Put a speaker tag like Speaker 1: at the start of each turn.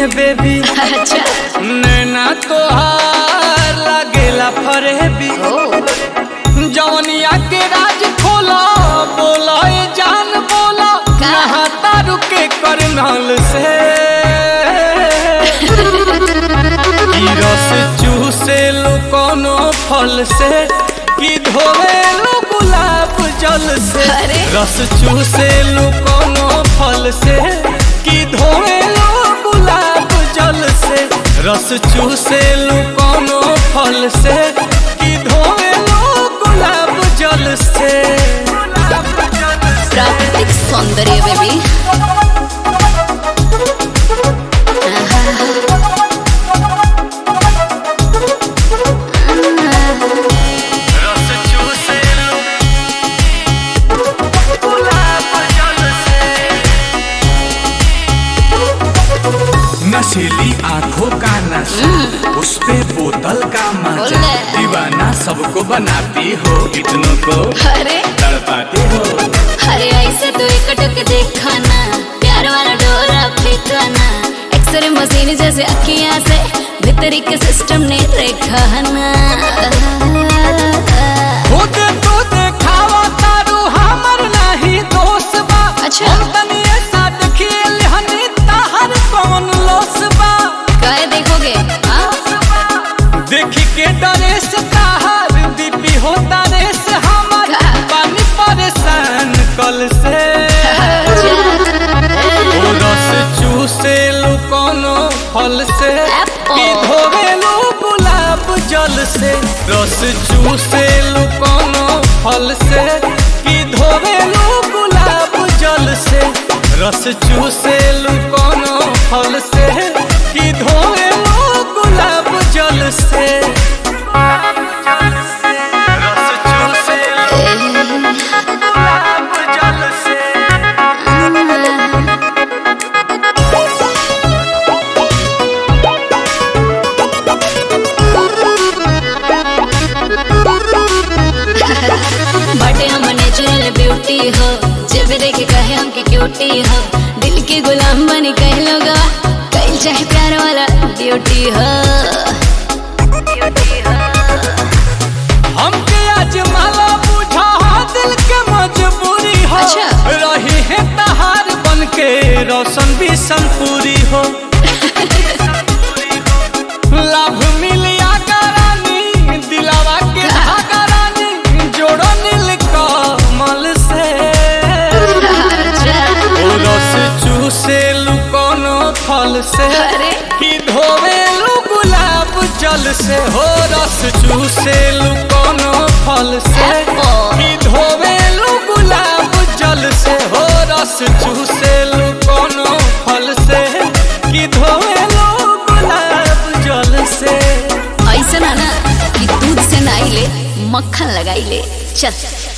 Speaker 1: Baby
Speaker 2: अच्छा
Speaker 1: नैना तोहार लागेला फरेबी
Speaker 2: ओ
Speaker 1: जवनिया के राज खोला बोला ए जान बोला
Speaker 2: का?
Speaker 1: नहाता रुके करनाल से ई रस चूसे लो कोनो फल से कि धोवे लो गुलाब जल से
Speaker 2: अरे।
Speaker 1: रस चूसे लो कोनो फल से कि धोवे लो गुलाब जल से रस चूसे लो कोनो फल से कि धोवे लो गुलाब जल से
Speaker 2: प्राकृतिक सौंदर्य बेबी
Speaker 1: रस चूसे लो गुलाब जल से
Speaker 3: नशीली आंखों का नशा उस पे बोतल का मजा
Speaker 2: बोले।
Speaker 3: दीवाना सबको बनाती हो इतनों को
Speaker 2: अरे
Speaker 3: तड़पाती हो
Speaker 2: अरे ऐसे तो एक टक देखा ना प्यार वाला डोरा फेंका ना एक्सरे मशीन जैसे अखियां से भीतरी के सिस्टम ने देखा ना
Speaker 1: खुद तो देखावा तारू हमर नहीं दोस्त बा
Speaker 2: अच्छा।
Speaker 1: हम तनी ऐसा खेल हनी ताहर कौन लोस बा
Speaker 2: काय देखोगे हाँ?
Speaker 1: देखी के डरे से ताहर दीपी होता रे से हमर
Speaker 2: का?
Speaker 1: पानी परेशान कल से ओ रस चूसे लो कोनो फल से
Speaker 2: Apple.
Speaker 1: कि धोवे लो गुलाब जल से रस चूसे लो कोनो फल से कि धोवे लो गुलाब जल से रस चूसे लो कोनो फल से कि धोवे लो गुलाब जल से रस चूसे लो गुलाब जल से
Speaker 2: बटे हम नेचुरल ब्यूटी हो जब देखे कहे हमके क्यूटी हो दिल के गुलाम बनी कह लोग कहीं चाहे प्यार वाला ड्यूटी हो
Speaker 1: हमके आज माला बुझा दिल के मजबूरी हो
Speaker 2: अच्छा।
Speaker 1: रही है तहार बन के रोशन भी संपूरी हो लाभ मिलिया करानी दिलावा के धागा रानी जोड़ो नील कमल से ओ रस चूसे लू कोनो फल से
Speaker 2: अरे।
Speaker 1: कि धोवे लू गुलाब जल से हो रस चूसे लू कोनो फल से
Speaker 2: Apple.
Speaker 1: कि धोवे लू गुलाब जल से हो रस चूसे लू कोनो फल से कि धोवे लू गुलाब जल से
Speaker 2: ऐसा ना ना कि दूध से नाई ले मक्खन लगाई ले चल